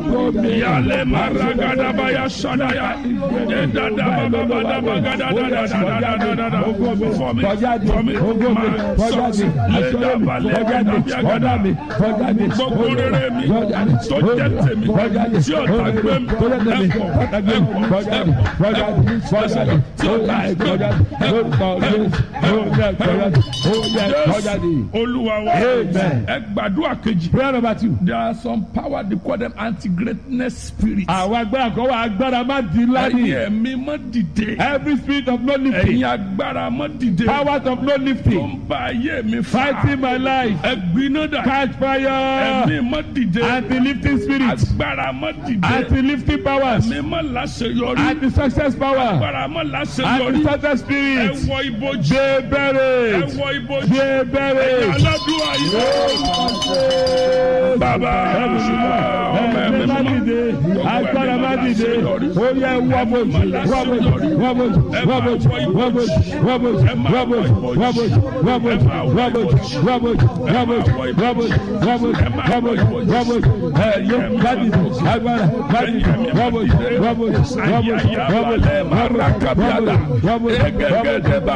Ògo mi. Yale maragadabaya sadaya. Edadabababadabagadadadadadadadada. For me, Fọjáde, for me, ògo mi, my fọjáde, success. àṣọyé mi, fọjáde, ọ̀dà mi, fọjáde, Gbogbo rere mi fọjáde, tó jẹ́ tèmi fọjáde, tí ọ̀tá gbé mi tó jẹ́ tèmi, ẹ̀kọ́ ọ̀tá gbé mi, ẹ̀kọ́ fọjáde, fọjáde, fọjáde, tí ó ọ̀tá yá gbé mi fọjáde, lórúkọ Jésù, ó yá fọjáde, ó yá fọjáde. Jésù Olúwa wa Amen. ẹ gbàdúrà kejì. Prayer number two. There are some power they call them anti-greatness spirits. Àwọn agbára kan wà agbára má di ńlá Ẹ̀yin ni. ẹ̀mí mọ́ dìde. Every spirit of no lifting, Ẹ̀yin agbára mọ́ dìde. powers of no Tó lifting, ń ba ayé mi fà. fighting my life, Ẹ̀gbiná dà. catch fire, Ẹ̀mí mọ́ dìde. anti-lifting spirits, Agbára mọ́ dìde. anti-lifting powers, Ẹ̀mí mọ́ láṣeyọrí. anti-success power, Agbára mọ́ láṣeyọrí. anti-success Ẹ spirits, wọ ibojì. ṣe Ẹ bẹ̀rẹ̀, wọ ibojì. ṣe bẹ̀rẹ̀. Aládùúgbò yìí. Bàbá ọmọ Ẹ̀mí má dìde, agbára má dìde, ó yẹ wọ́bọ̀jì, wọ́bọ̀jì, wọ́bọ̀jì, wọ́bọ̀jì, wọ́bọ̀jì, wọ́bọ̀jì, wọ́bọ̀jì, wọ́bọ̀jì, wọ́bọ̀jì, wọ́bọ̀jì, wọ́bọ̀jì, wọ́bọ̀jì, wọ́bọ̀jì, wọ́bọ̀jì, wọ́bọ̀jì, wọ́bọ̀jì, ẹ̀yẹ má dìde, agbára má dìde, wọ́bọ̀jì, wọ́bọ̀jì, wọ́bọ̀jì, wọ́bọ̀jì, wọ́bọ̀jì, wọ́bọ̀jì,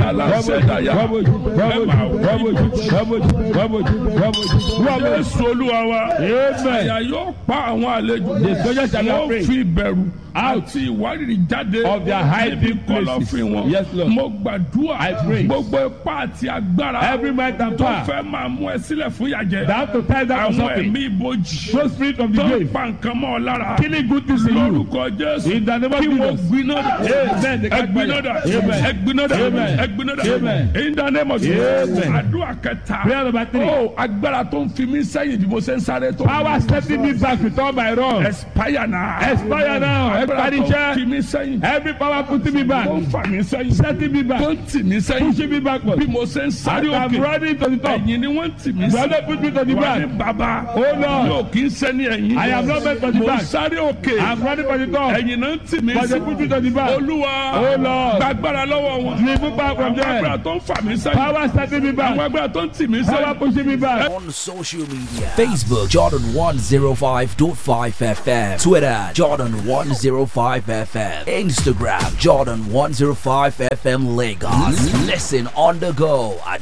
Jésù Olúwa wa. Àyà yóò pa àwọn àlejò. The soldiers shall not Wọ́n pray. fi ìbẹ̀rù àti ìwárìrì jáde. Of their hiding níbi kọ̀lọ̀fín places. wọn. Yes, Lord. Mo gbàdúrà. I pray. Gbogbo ipá àti agbára. Every might and tó power fẹ́ máa mú ẹ sílẹ̀ fún ìyàjẹ́. that have to tie down Àwọn something. ẹ̀mí ibojì. No spirit of the Tó ń grave, pa nǹkan mọ́ ọ lára. killing good things in you. Lórúkọ Jésù. In the name of Kí wọ́n Jesus. gbiná dà. Amen. The catch Ẹgbiná fire. dà. Amen. Ẹgbiná dà. Amen. Ẹgbiná dà. Amen. In the name of Jesus. Amen. Àdúrà kẹta. Prayer number three. Ó agbára tó ń fi mí sẹ́yìn bí mo ṣe ń sáré tó. Power setting me back with all my wrongs. Expire now. Expire now. Agbára tó ń fi Expenditure. mí sẹ́yìn. Every power putting me back. Tó ń fà mí sẹ́yìn. Setting me Tó back. ń tì mí sẹ́yìn. Pushing me backward. Bí mo ṣe ń sáré I'm òkè. running to the top. Ẹ̀yìn ni wọ́n ń tì mí You sí. are not put me to the Wà ní back. bàbá. Oh Lord. Yóò kí ń sẹ́ni ẹ̀yìn. I am not meant for the Mo ń back. sáré òkè. I'm running for the top. Ẹ̀yìn náà ń tì mí But they sí. put me to the back. Olúwa. Oh Lord. Gbàgbára lọ́wọ́ wọn. Remove back from Àwọn agbára there. tó ń fà mí sẹ́yìn. Power setting me Àwọn back. agbára tó ń tì mí Power sẹ́yìn. pushing me back. on social media Facebook Jordan 105.5 FM Twitter Jordan 105 FM Instagram Jordan 105 FM Lagos Listen on the go at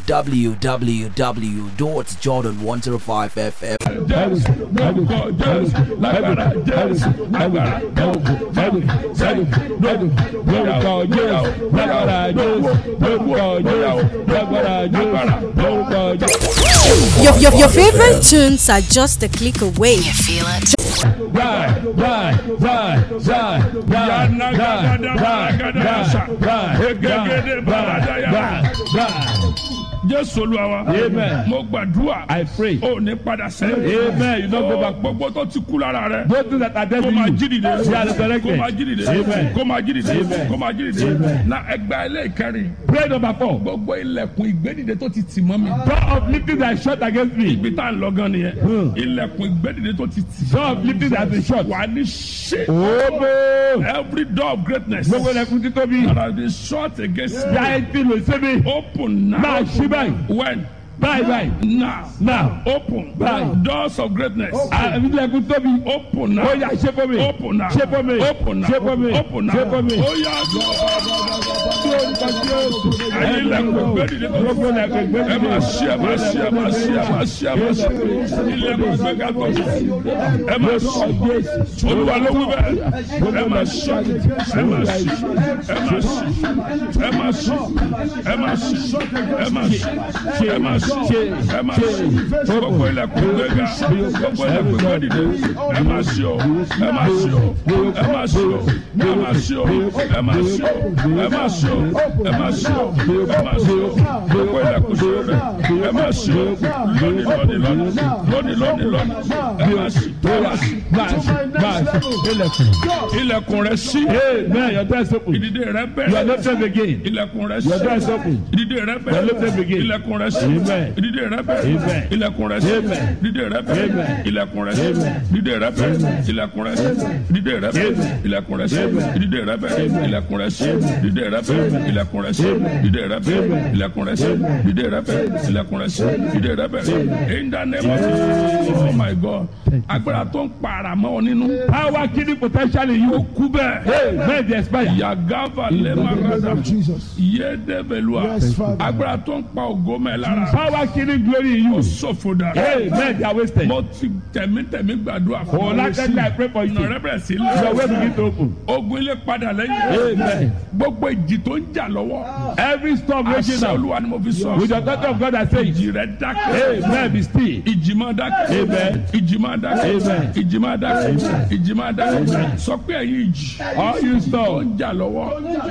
www.jordan105fm Jésù lórúkọ Jésù lágbára Jésù lágbára lórúkọ Jésù lórúkọ Jésù lágbára Jésù lórúkọ Jésù lágbára Jésù lórúkọ Jésù. Your, your, your favorite tunes are just a click away. You feel it? Die, die, die, die, die, Yana die, gada die, gada yasa. die, die, Egegede barada ya. die, die. Jésù Olúwa wa. Amen. Mo gbàdúrà. I pray. O ní padà sẹ́yìn. Amen. You don't go back. Gbogbo tó ti kú lára rẹ̀. Those things that are dead Kó in máa you, jí dìde. they are resurrected. Kó máa jí dìde. Amen. Kó máa jí dìde. Amen. Kó máa jí dìde. Amen. Na ẹgbàá ilé ìkẹrin. Prayer number four. Gbogbo ilẹ̀kùn ìgbédìde tó ti tì mọ́ mi. Door of lifting that is shut against me. Ibi tá à ń lọ gan nìyẹn. Hmm. Ilẹ̀kùn ìgbédìde tó ti tì. Door of lifting that is shut. Wà ní ṣe. Obo. Every door of greatness. Gbogbo ẹlẹ́kùn títóbi. that has been shut against me. Yá etí lè ṣe mi. Open now. Máa ṣí báyìí. When? Báyìí báyìí. Now. Now. Open. Báyìí. Doors of greatness. Àbí ilẹ̀kùn tóbi. Open now. Ó yá ṣe fún mi. Open now. Ṣe fún mi. Open now. Ṣe fún mi. Open now. Ṣe fún mi. Ó yá Ẹyin ilẹ̀kùn ìgbédìde tó Gbogbo ẹlẹ́kùn ìgbédìde. ẹ máa ṣí ẹ máa ṣí ẹ máa ṣí ẹ máa ṣí ẹ máa ṣí ilẹ̀kùn ìgbéga tó ẹ máa ṣí olúwa ló wí bẹ́ẹ̀ ẹ máa ṣí ẹ máa ṣí ẹ máa ṣí ẹ máa ṣí ẹ máa ṣí ẹ máa ṣí ẹ máa ṣí ẹ máa ṣí gbogbo ilẹ̀kùn ìgbéga gbogbo ilẹ̀kùn ìgbédìde ẹ máa ṣí o ẹ máa ṣí o ẹ máa ṣí o ẹ máa ṣí o ẹ máa ṣí o ẹ máa ṣí o ẹ máa ṣí o ẹ máa ṣí o gbogbo ilẹ̀kùn ìgbéga ẹ máa ṣí o lónìí lónìí lónìí lónìí lónìí lónìí ẹ máa ṣí ẹ máa ṣí Máa ṣí. Máa ṣí. Ilẹ̀kùn. ilẹ̀kùn rẹ ṣí Amen. Your door is open. ìdìde rẹ You are bẹ̀rẹ̀ lifted again. ilẹ̀kùn rẹ Your door is ṣí open. ìdìde rẹ Your lifted bẹ̀rẹ̀ again. ilẹ̀kùn rẹ ṣí Amen. ìdìde rẹ bẹ̀rẹ̀ Amen. ilẹ̀kùn rẹ ṣí Amen. ìdìde rẹ bẹ̀rẹ̀ Amen. ilẹ̀kùn rẹ ṣí Amen. ìdìde rẹ bẹ̀rẹ̀ ilẹ̀kùn rẹ ṣí ìdìde rẹ bẹ̀rẹ̀ Amen. ilẹ̀kùn rẹ ṣí Amen. ìdìde rẹ bẹ̀rẹ̀ ilẹ̀kùn rẹ ṣí ìdìde rẹ bẹ̀rẹ̀ ilẹ̀kùn rẹ ṣí ìdìde rẹ bẹ̀rẹ̀ ilẹ̀kùn rẹ ṣí ìdìde ìdè rẹ bẹ ilẹ̀kùn rẹ sí ìdè rẹ bẹ in the name of Jesus oh my God agbára tó ń para mọ́ ọ nínú Power killing potential in ó you. kú bẹ́ẹ̀ Hey, may they expire. yagava In the name lẹ́mọ̀rẹ́dà of Jesus. yédebelua Yes, Father. agbára tó ń pa ògo mẹ́ lára Power killing glory in ó you. ṣòfò dà Hey, may they are wasted. mo ti tẹ̀mítẹ̀mí gbàdúrà fún Oh, like that, I pray for you. ọ̀nà rẹ bẹ̀rẹ̀ sí Your way lẹ́yìn begin to open. ogun ilé padà lẹ́yìn Amen. gbogbo ìjì tó ń jà lọ́wọ́ Every storm raging àṣẹ now. olúwa ni mo fi sọ With the daughter of God, I say, ìjì rẹ dákẹ́ Amen. Be still. ìjì máa dákẹ́ Amen. ìjì máa dákẹ́ Amen. ìjì máa dákẹ́ ìjì máa dákẹ́ sọ pé ẹ̀yin ìjì All you tó storm, ń jà lọ́wọ́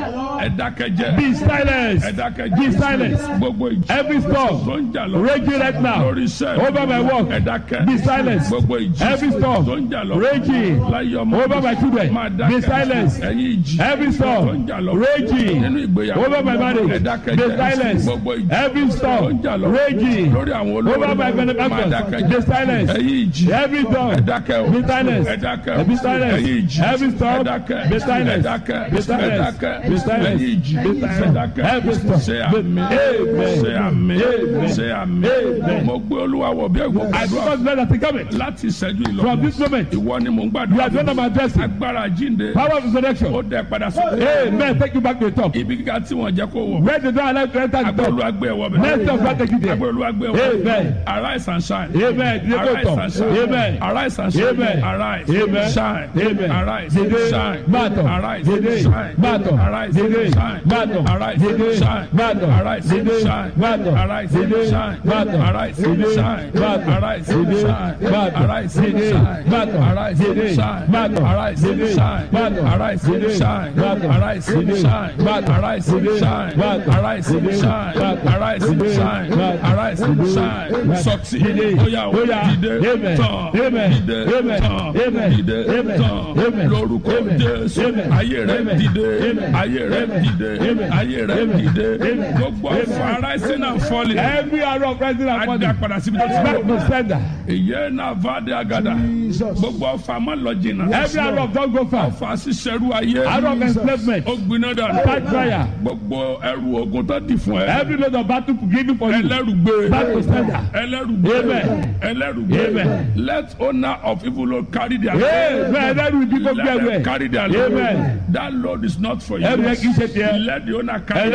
ẹ dákẹ́ jẹ́ be silent. ẹ dákẹ́ Be jẹ́ silent. gbogbo ìjì Every tó storm ń jà lọ́wọ́ raging right now lórí iṣẹ́ over my work. ẹ dákẹ́ Be silent. gbogbo ìjì Every storm tó ń jà lọ́wọ́ raging láyé ọmọ over my children. máa Be dákẹ́ silent. ẹ̀yin ìjì Every tó ń storm jà lọ́wọ́ raging nínú ìgbéyàwó over my ẹ marriage. dákẹ́ Be jẹ́ silent. gbogbo ìjì Every tó ń storm jà lọ́wọ́ raging lórí àwọn olórí over my máa benefactors. dákẹ́ Be jẹ́ silent. ẹ̀yin ìjì Every storm ẹ dákẹ́ o be silent. ẹ dákẹ́ o Be silent. ẹ̀yin ìjì Every storm ẹ dákẹ́ be silent. ẹ dákẹ́ Be ẹ silent. dákẹ́ Be silent. ẹ̀yin ìjì Be ẹ silent. dákẹ́ Every storm ṣe be- àmì Amen. ṣe àmì Amen. ṣe àmì Amen. mo gbé olúwa wọ̀ bí ẹ̀gbọ́n I gbàdúrà because God has coming. láti ìṣẹ́jú ìlọ From this moment, ìwọ ni mò ń you are gbàdúrà the one I'm addressing. agbára jíǹde Power of ó resurrection. dẹ padà sókè Amen. Take you back to the top. ibi kíkà tí wọ́n jẹ́ kó wọ̀ Where the door allowed to enter the agbára top. olúwa gbé ẹ̀wọ̀ Next bẹ̀ of God take you there. agbára olúwa gbé ẹ̀wọ̀ Amen. arise and shine Amen. Dìde kó arise tọ̀. and shine Amen. arise and shine Amen. arise Amen. shine Amen. arise Dìde. shine Máa tọ̀. arise Dìde. shine Máa tọ̀. arise Dìde. shine Máa tọ̀. arise Dìde. shine Máa tọ̀. arise Dìde. shine Máa tọ̀. arise Dìde. shine Máa tọ̀. arise Dìde. shine Máa tọ̀. arise Dìde. shine Máa tọ̀. arise Dìde. shine Máa tọ̀. arise Dìde. shine Máa tọ̀. arise Dìde. shine Máa tọ̀. arise Dìde. shine Máa tọ̀. arise Dìde. shine Máa tọ̀. arise Dìde. shine Máa tọ̀. arise Dìde. shine Máa tọ̀. arise Dìde. shine Máa tọ̀. arise Dìde. shine Máa tọ̀. succeed Dìde. oya o Oya. dìde Amen. tán Amen. dìde Amen. tán Amen. dìde Amen. tán Amen. lórúkọ Amen. Jésù Amen. ayé rẹ Amen. dìde Amen. ayé rẹ Amen. dìde Amen. ayé rẹ Amen. dìde Amen. gbogbo Amen. ọfà rising and falling Every arrow of rising and ada falling. padà síbi tó ti Back bọ̀ to sender. ìyẹn náà fàdé agada Jesus. gbogbo ọfà má lọ jìnnà Every arrow of don't go far. ọfà ṣiṣẹrú ayé Arrow of enslavement. ó gbiná dànù Catch fire. gbogbo ẹrù ogun tó di fún ẹ Every load of battle given for you. ẹlẹ́rùgbé Back to sender. ẹlẹ́rùgbé Amen. ẹlẹ́rùgbé Amen. let owner of evil load carry their Amen. Ẹlẹ́rù ibi kó gbé let ẹrù them ẹ̀. carry their load Amen. that load is not for you Ẹrù yẹn kì í ṣe tiẹ̀. let the owner carry